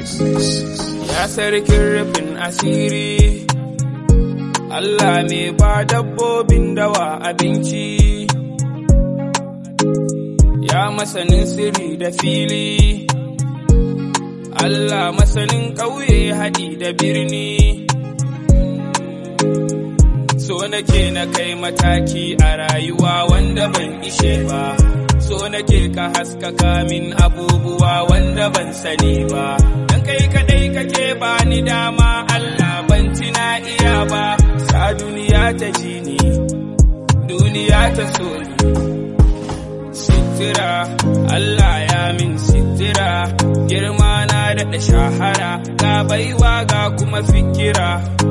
Ya sarkin rufin asiri, Allah ne ba dabbobin dawa abinci. Ya masanin sirri da fili, Allah masanin ƙauye haɗi da birni. So nake na kai mataki a rayuwa wanda ban ishe ba. So nake ka haskaka min abubuwa wanda ban sani ba. Dan kai kadai kake bani dama Allah ban tina iya ba. Sa duniya ta ji ni, duniya ta so ni. Sitira, Allah ya min sitira, girma na daɗa shahara, ga baiwa ga kuma fikira.